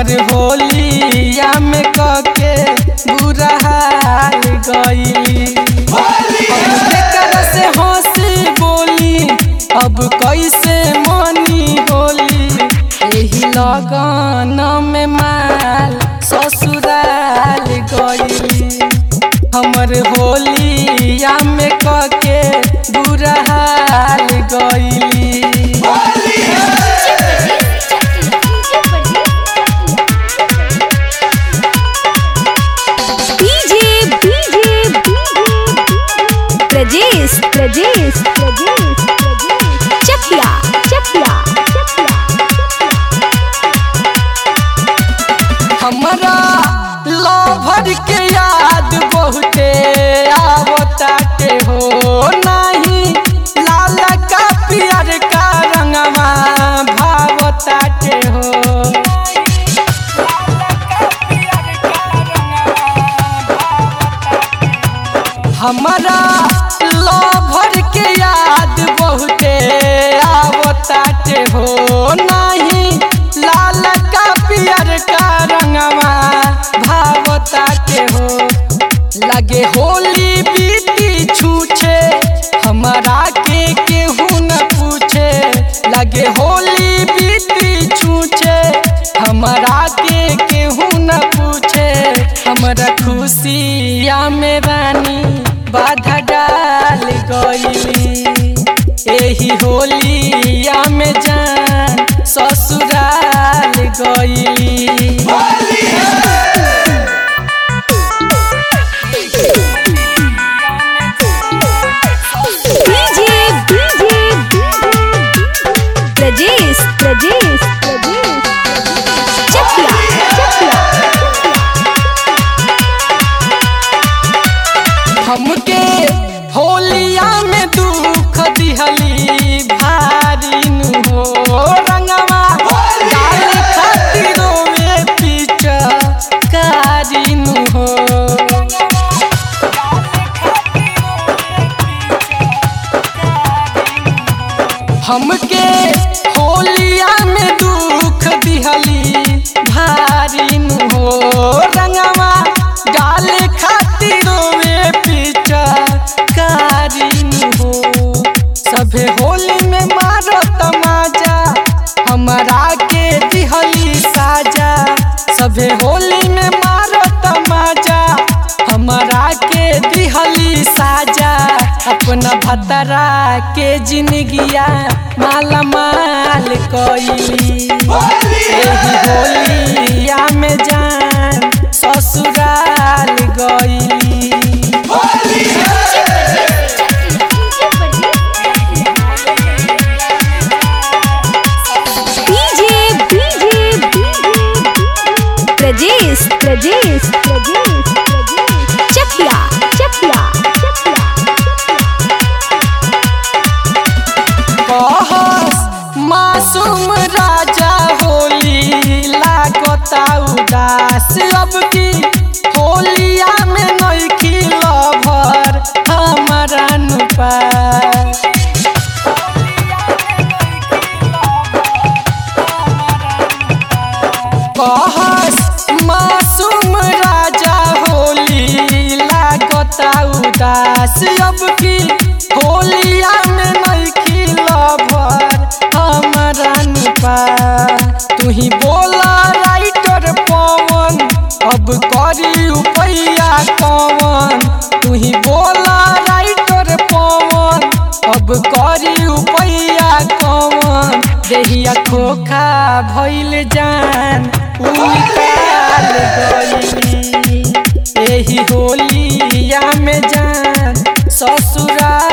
हमर होलिया में कके बुरा हाल गईली हम केकर से हंसी बोली अब कैसे मनी होली एही लगन में माल ससुराल गईली हमर होलिया में कके बुरा हाल गईली डीजे डीजे प्रजेश प्रजेश प्रजेश चकिया चकिया हमरा लभर के याद बहुते आवता के हो नाही लाल का पियर का रंगवा भावता के हो हमरा लभर के याद बहुते आवता के हो नाही लाल का पियर का रंगवा भावता के हो लगे होली बीती छूछे हमरा के केहू न पूछे लगे होली बीती छूछे हमरा के केहू न पूछे हमरा खुशिया में रानी बाधा डाल गईली एही होलिया में जान ससुराल गईली डीजे डीजे प्रजेश प्रजेश प्रजेश चकिया चकिया हमके होलिया में दुख दिहली भारी नु हो रंगवा डाल खातिर रोवे पीछा कारी नु हो हमके होलिया में दुख दिहली भारी नु हो रंगवा डाल खातिर रोवे पीछा कारी नु हो सभे होली में मारो तमाजा हमरा के दिहली साजा सभे होली में मारो तमाजा हमरा के दिहली साजा अपना भतरा के जिंदगिया माला माल कईली एही होलिया में जान ससुराल गईली डीजे डीजे प्रजेश प्रजेश प्रजेश चकिया चकिया कहस मासूम राजा होली लागता उदास अब की होलिया में नइखी लभर हमारा नुपा कहस मासूम राजा होली लागता उदास अब की होलिया में नइखी लभर हमारा निपा तू ही बोला राइटर पवन अब करी उपैया कवन तू ही बोला राइटर पवन अब करी उपैया कवन देहिया खोखा भइल जान उनिकाल गईली एही होलिया में जान ससुराल